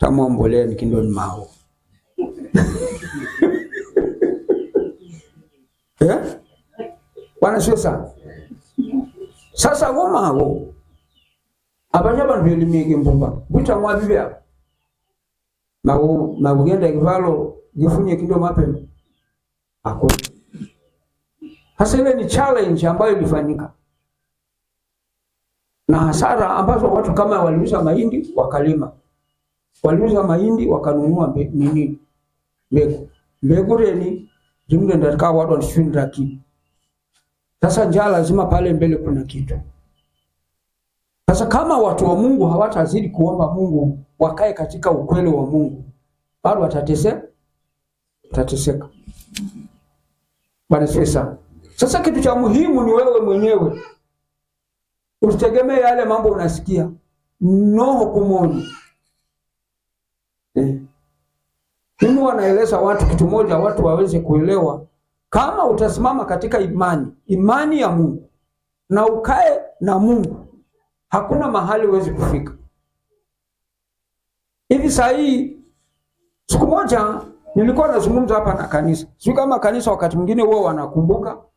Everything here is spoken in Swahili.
tamwombolea nikindoni mawo eh? bwana sio sana sasa wo mawo abanya bantu belimike mbumba bwitamwa bibyabo mawo mabugenda kivalo jifunye kindo mapema ako hasa ile ni challenge ambayo ilifanyika na hasara ambazo watu kama waliuza mahindi wakalima, waliuza mahindi wakanunua mbe, nini mbegu mbegu reni zimle ndakaa watu wanashindra kitu. Sasa njaa lazima pale mbele kuna kitu. Sasa kama watu wa Mungu hawatazidi kuomba Mungu wakae katika ukweli wa Mungu, bado watateseka, watateseka. Bwana asifiwe sana. Sasa kitu cha muhimu ni wewe mwenyewe usitegemee yale mambo unasikia no hukumuni eh. Mimi wanaeleza watu kitu moja, watu waweze kuelewa. Kama utasimama katika imani, imani ya Mungu na ukae na Mungu, hakuna mahali huwezi kufika. Hivi saa hii, siku moja nilikuwa nazungumza hapa na kanisa, sijui kama kanisa wakati mwingine huwa wanakumbuka